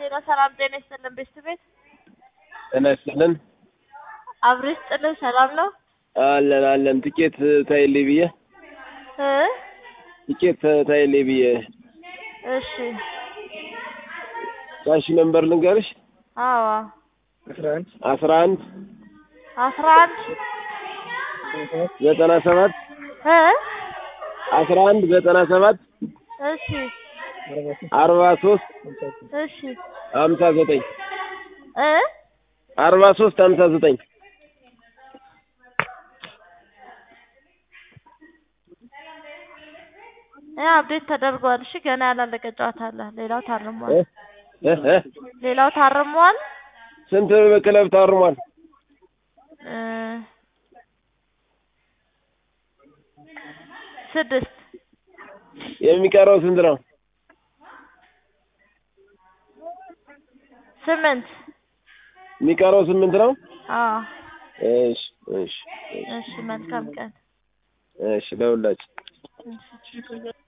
ሄሎ ሰላም ጤና ይስጥልን ቤስት ቤት ጤና ይስጥልን። አብሮ ይስጥልን ሰላም ነው አለን አለን። ትኬት ታይልኝ ብዬ እ ትኬት ታይልኝ ብዬ እሺ ካሽ ነምበር ልንገርሽ አዎ አስራ አንድ አስራ አንድ ዘጠና ሰባት እ አስራ አንድ ዘጠና ሰባት እሺ አርባ ሶስት እሺ ሀምሳ ዘጠኝ እ አርባ ሶስት ሀምሳ ዘጠኝ ያ አፕዴት ተደርጓል። እሺ ገና ያላለቀ ጨዋታ አለ። ሌላው ታርሟል። እ እ ሌላው ታርሟል። ስንት ክለብ ታርሟል? እ ስድስት የሚቀረው ስንት ነው? ስምንት የሚቀረው ስምንት ነው። አዎ እሺ እሺ እሺ መልካም ቀን እሺ ለሁላችን እሺ